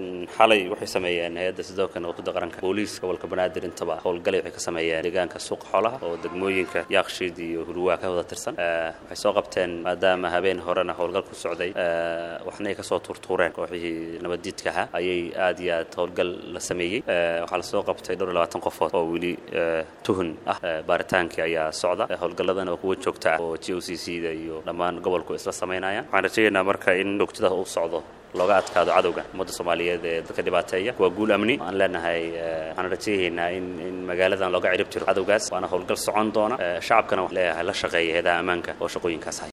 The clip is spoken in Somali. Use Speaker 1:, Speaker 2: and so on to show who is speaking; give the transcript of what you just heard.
Speaker 1: xalay waxay sameeyeen hay-adda sidooka nabadgudda qaranka booliis gobolka banaadir intaba howlgalay waxay ka sameeyeen deegaanka suuqa xoolaha oo degmooyinka yaakshiid iyo hurwaa ka wada tirsan waxay soo qabteen maadaama habeen horena howlgal ku socday waxna ay kasoo tuurtuureen kooxihii nabaddiidka ahaa ayay aad iyo aad howlgal la sameeyey waxaa lasoo qabtay dhowr iyo labaatan qofood oo weli tuhun ah baaritaankii ayaa socda howlgalladana oo kuwa joogta ah oo g o c c da iyo dhammaan gobolku isla samaynayaan waxaan rajaynaynaa marka in joogtada uu socdo looga adkaado cadowga ummadda soomaaliyeed ee dadka dhibaateeya waa guul amni aan leenahay waxaan rajaynaynaa in in magaaladan looga cirib jiro cadowgaas waana howlgal socon doona shacabkana wax leeyahay la shaqeeya heedaha ammaanka oo shaqooyinkaas hay